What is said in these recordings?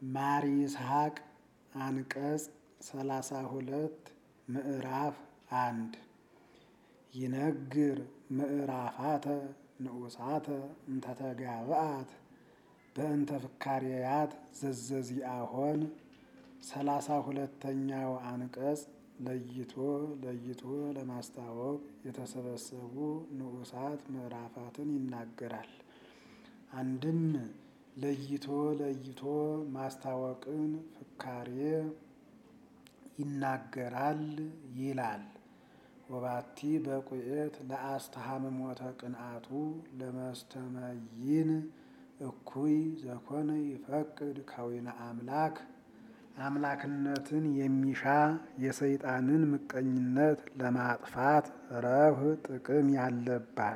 ማር ይስሐቅ አንቀጽ ሰላሳ ሁለት ምዕራፍ አንድ ይነግር ምዕራፋተ ንዑሳተ እንተተጋብአት በእንተ ፍካሬያት ዘዘዚአሆን ሰላሳ ሁለተኛው አንቀጽ ለይቶ ለይቶ ለማስታወቅ የተሰበሰቡ ንዑሳት ምዕራፋትን ይናገራል። አንድም ለይቶ ለይቶ ማስታወቅን ፍካሬ ይናገራል ይላል። ወባቲ በቁኤት ለአስተሃምሞተ ቅንአቱ ለመስተመይን እኩይ ዘኮነ ይፈቅድ ከዊነ አምላክ አምላክነትን የሚሻ የሰይጣንን ምቀኝነት ለማጥፋት ረብህ ጥቅም ያለባት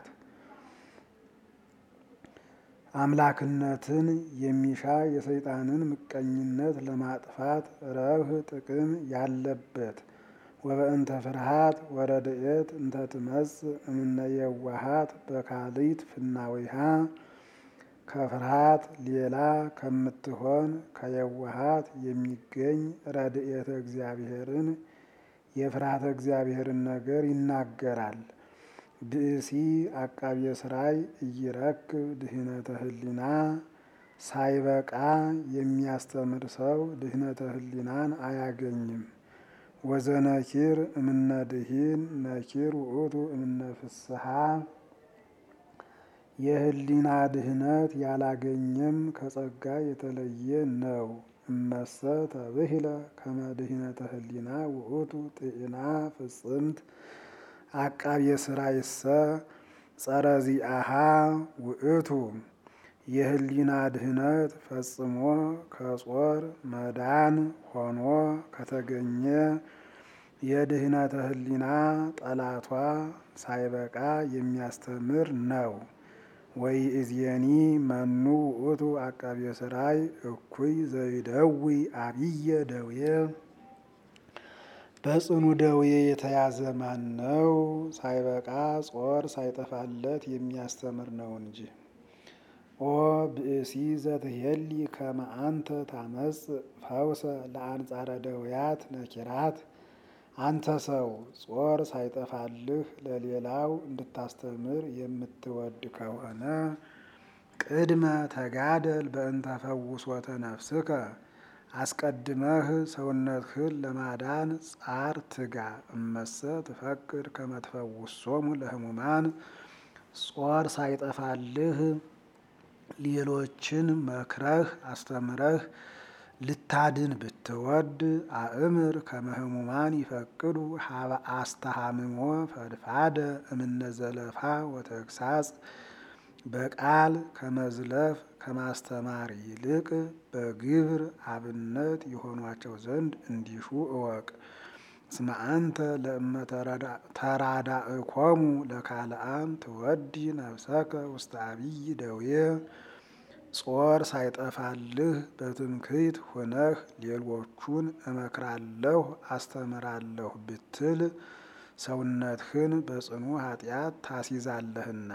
አምላክነትን የሚሻ የሰይጣንን ምቀኝነት ለማጥፋት ረብህ ጥቅም ያለበት ወበእንተ ፍርሃት ወረድኤት እንተ ትመጽእ እምነ የዋሃት በካሊት ፍናዊሃ ከፍርሃት ሌላ ከምትሆን ከየዋሃት የሚገኝ ረድኤተ እግዚአብሔርን የፍርሃተ እግዚአብሔርን ነገር ይናገራል። ብእሲ አቃቤ ሥራይ እይረክብ ድህነተ ህሊና ሳይበቃ የሚያስተምር ሰው ድህነተ ህሊናን አያገኝም። ወዘነኪር እምነ ድሂን ነኪር ውእቱ እምነ ፍስሐ የህሊና ድህነት ያላገኘም ከጸጋ የተለየ ነው። እመሰ ተብሂለ ከመ ድህነተ ህሊና ውእቱ ጥዕና ፍጽምት አቃቤ ሥራይሰ ጸረ ዚአሃ ውእቱ የህሊና ድህነት ፈጽሞ ከጾር መዳን ሆኖ ከተገኘ የድህነተ ህሊና ጠላቷ ሳይበቃ የሚያስተምር ነው። ወይ እዝየኒ መኑ ውእቱ አቃቤ ሥራይ እኩይ ዘይደዊ አብየ ደዌ በጽኑ ደዌ የተያዘ ማን ነው? ሳይበቃ ጾር ሳይጠፋለት የሚያስተምር ነው እንጂ። ኦ ብእሲ ዘትሄሊ ከመ አንተ ታመጽእ ፈውሰ ለአንጻረ ደውያት ነኪራት አንተ ሰው ጾር ሳይጠፋልህ ለሌላው እንድታስተምር የምትወድ ከሆነ ቅድመ ተጋደል በእንተ ፈውሶተ ነፍስከ አስቀድመህ ሰውነትህን ለማዳን ጻር ትጋ። እመሰ ትፈቅድ ከመ ትፈውሶሙ ለሕሙማን ጾር ሳይጠፋልህ ሌሎችን መክረህ አስተምረህ ልታድን ብትወድ አእምር ከመ ሕሙማን ይፈቅዱ ሀበ አስተሃምሞ ፈድፋደ እምነ ዘለፋ ወተግሳጽ በቃል ከመዝለፍ ከማስተማር ይልቅ በግብር አብነት የሆኗቸው ዘንድ እንዲሹ እወቅ። እስመ አንተ ለእመ ተራዳእኮሙ ለካልአን ትወዲ ነፍሰከ ውስተ አብይ ደዌ ጾር ሳይጠፋልህ በትምክህት ሆነህ ሌሎቹን እመክራለሁ አስተምራለሁ ብትል ሰውነትህን በጽኑ ኃጢአት ታስይዛለህና።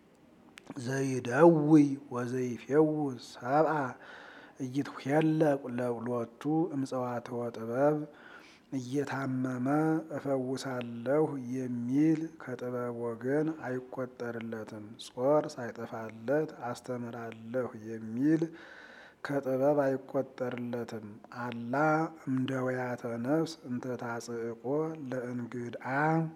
ዘይደዊ ወዘይፌውስ ሰብአ ኢይትኄለቅ ሎቱ እምጽዋትወ ጥበብ እየታመመ እፈውሳለሁ የሚል ከጥበብ ወገን አይቆጠርለትም። ጾር ሳይጠፋለት አስተምራለሁ የሚል ከጥበብ አይቆጠርለትም። አላ እምደውያተ ነፍስ እንተ ታጽእቆ ለእንግድአ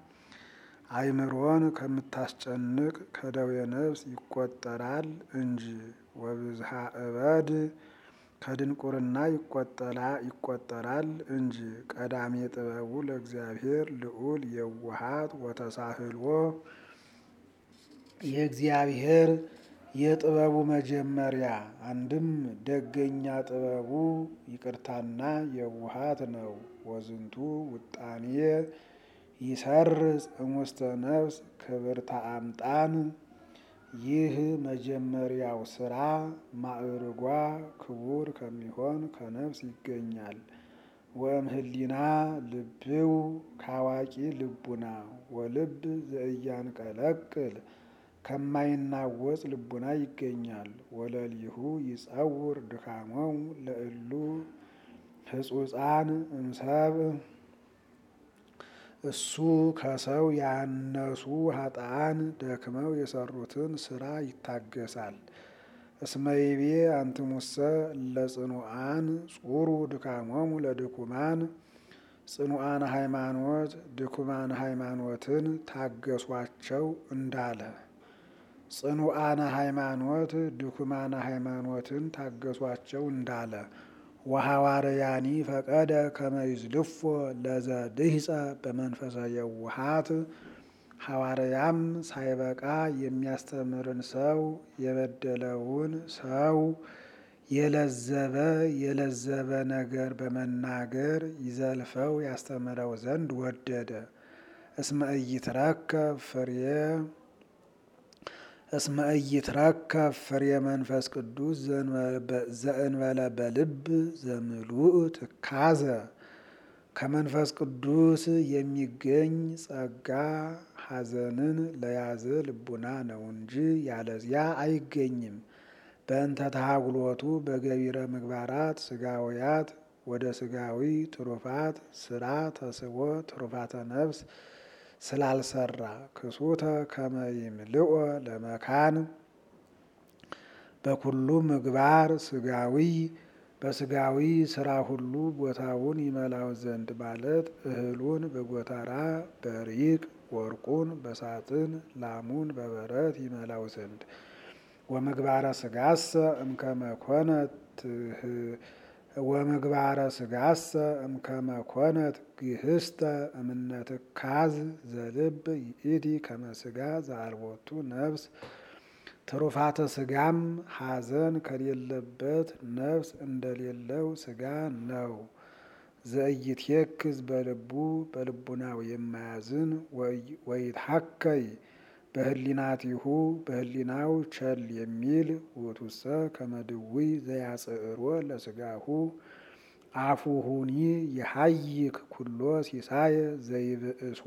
አይምሮን ከምታስጨንቅ ከደዌ ነፍስ ይቆጠራል እንጂ። ወብዝሃ እበድ ከድንቁርና ይቆጠራል እንጂ። ቀዳሜ ጥበቡ ለእግዚአብሔር ልዑል የዋሃት ወተሳህልዎ የእግዚአብሔር የጥበቡ መጀመሪያ አንድም ደገኛ ጥበቡ ይቅርታና የዋሃት ነው። ወዝንቱ ውጣኔ ይሰርጽ እሙስተ ነፍስ ክብርተ አምጣን ይህ መጀመሪያው ስራ ማዕርጓ ክቡር ከሚሆን ከነፍስ ይገኛል። ወእምህሊና ልብው ካዋቂ ልቡና ወልብ ዘእያንቀለቅል ከማይናወጽ ልቡና ይገኛል። ወለሊሁ ይጸውር ድካሞሙ ለእሉ ህጹፃን እምሰብ እሱ ከሰው ያነሱ ሀጣን ደክመው የሰሩትን ስራ ይታገሳል። እስመይቤ አንትሙሰ ለጽኑዓን ጹሩ ድካሞሙ ለድኩማን ጽኑዓን ሃይማኖት ድኩማን ሃይማኖትን ታገሷቸው እንዳለ ጽኑዓነ ሃይማኖት ድኩማነ ሃይማኖትን ታገሷቸው እንዳለ ወሐዋርያኒ ፈቀደ ከመይዝልፎ ለዘድህፀ በመንፈሰ የውሃት ሐዋርያም ሳይበቃ የሚያስተምርን ሰው የበደለውን ሰው የለዘበ የለዘበ ነገር በመናገር ይዘልፈው ያስተምረው ዘንድ ወደደ። እስመ ኢይትረከብ ፍሬ እስመ ኢይትረከብ ፍሬ መንፈስ ቅዱስ ዘእንበለ በልብ ዘምሉእ ትካዘ ከመንፈስ ቅዱስ የሚገኝ ጸጋ ሐዘንን ለያዘ ልቡና ነው እንጂ ያለዚያ አይገኝም። በእንተ ተሃጉሎቱ በገቢረ ምግባራት ስጋውያት ወደ ስጋዊ ትሩፋት ስራ ተስቦ ትሩፋተ ነፍስ ስላልሰራ ክሱተ ከመ ይምልኦ ለመካን በኩሉ ምግባር ስጋዊ በስጋዊ ስራ ሁሉ ቦታውን ይመላው ዘንድ ማለት እህሉን በጎተራ በሪቅ ወርቁን በሳጥን ላሙን በበረት ይመላው ዘንድ ወምግባረ ስጋሰ እምከመ ኮነት ወምግባረ ስጋሰ እምከመ ኮነት ግህስተ እምነ ትካዝ ዘልብ ይእቲ ከመ ስጋ ዘአልቦቱ ነፍስ ትሩፋተ ስጋም ሐዘን ከሌለበት ነፍስ እንደሌለው ስጋ ነው። ዘኢይትየክዝ በልቡ በልቡናው የማያዝን ወይትሐከይ በህሊናቲሁ በህሊናው ቸል የሚል ውእቱሰ ከመ ድውይ ዘያጽዕሮ ለስጋሁ አፉሁኒ የሐይክ ኩሎ ሲሳየ ዘይብእሶ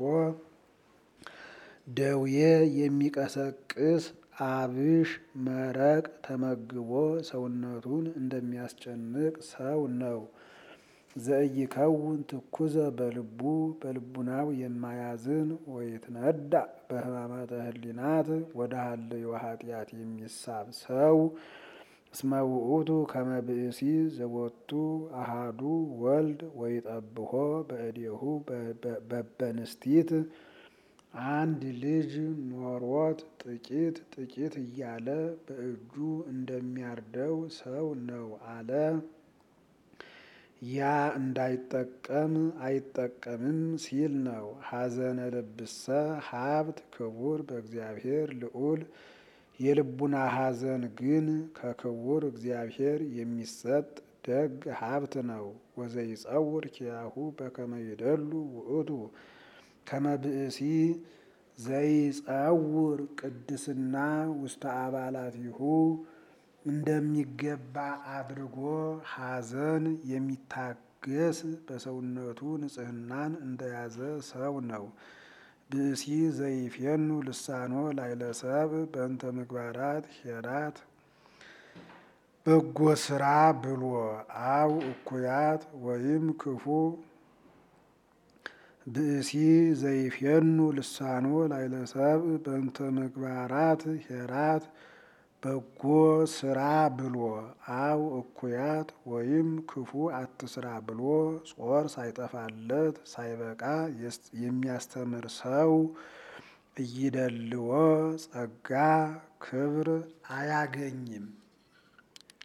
ደዌ የሚቀሰቅስ አብሽ መረቅ ተመግቦ ሰውነቱን እንደሚያስጨንቅ ሰው ነው። ዘኢይከውን ትኩዘ በልቡ በልቡናው የማያዝን ወይትነዳ በሕማማተ ህሊናት ወደ ሀልዮ ኃጢአት የሚሳብ ሰው እስመ ውእቱ ከመ ብእሲ ዘቦቱ አሃዱ ወልድ ወይጠብሖ በእዴሁ በበንስቲት አንድ ልጅ ኖሮት ጥቂት ጥቂት እያለ በእጁ እንደሚያርደው ሰው ነው አለ። ያ እንዳይጠቀም አይጠቀምም ሲል ነው። ሐዘነ ልብሰ ሀብት ክቡር በእግዚአብሔር ልዑል የልቡና ሐዘን ግን ከክቡር እግዚአብሔር የሚሰጥ ደግ ሀብት ነው። ወዘይጸውር ኪያሁ በከመ ይደሉ ውእቱ ከመ ብእሲ ዘይጸውር ቅድስና ውስተ አባላቲሁ እንደሚገባ አድርጎ ሐዘን የሚታገስ በሰውነቱ ንጽሕናን እንደያዘ ሰው ነው። ብእሲ ዘይፌኑ ልሳኖ ላይለሰብ በእንተ ምግባራት ሄራት በጎ ስራ ብሎ አው እኩያት ወይም ክፉ ብእሲ ዘይፌኑ ልሳኖ ላይለሰብ በእንተ ምግባራት ሄራት በጎ ስራ ብሎ አው እኩያት ወይም ክፉ አትስራ ብሎ ጾር ሳይጠፋለት ሳይበቃ የሚያስተምር ሰው እይደልዎ ጸጋ ክብር አያገኝም።